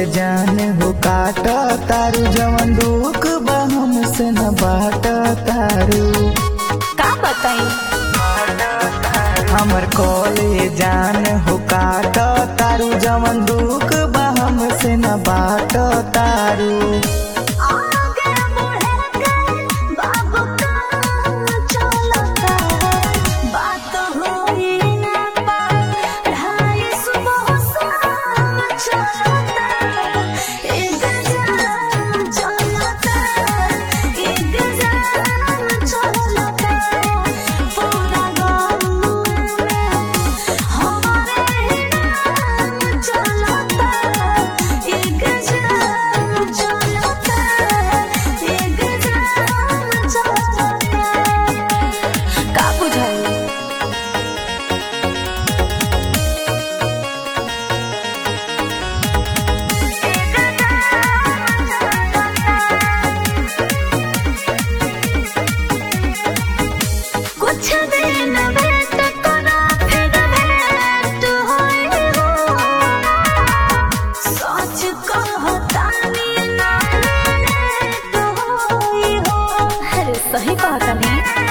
जान हो काट तारू जवन दुख बा हमसे न बाट तारू का बताई हमर कॉले जान हो काट तारू जवन दुख बा हमसे न बाट तारू आगे बढ़े के बाबू का चलता बात होई ना पढ़ाई सुबह शाम चलता एक जान चलता एक जान चलता पूरा गाँव में हमारे नाम चलता एक जान चलता एक जान चलता का बुझाई कुछ दिन वेट करो फिर भेंट होई हो सच कहतानी ना लेट होई हो अरे सही कहतानी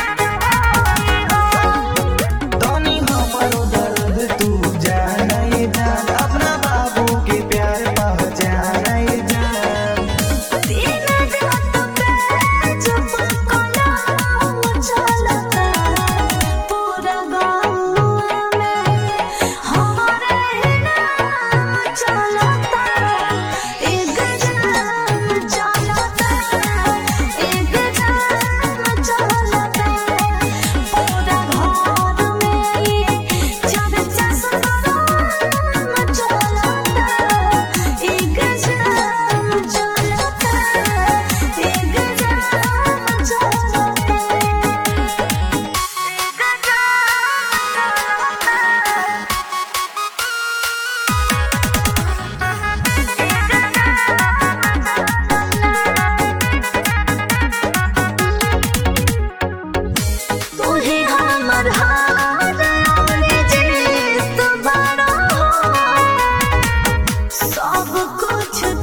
तनी हमरो दर्द तू जाने जान अपना बाबू के प्यार पहचाने जान तीन रात पे चुप कलाम चलता पूरा गाँव में हमारे नाम चलता एक जान चलता एक जान चलता पूरा घर में ये चर्चा सुनाम चलता एक जान चलता एक जान चलता तू ही हमर हार और जीत बड़ा हो सब कुछ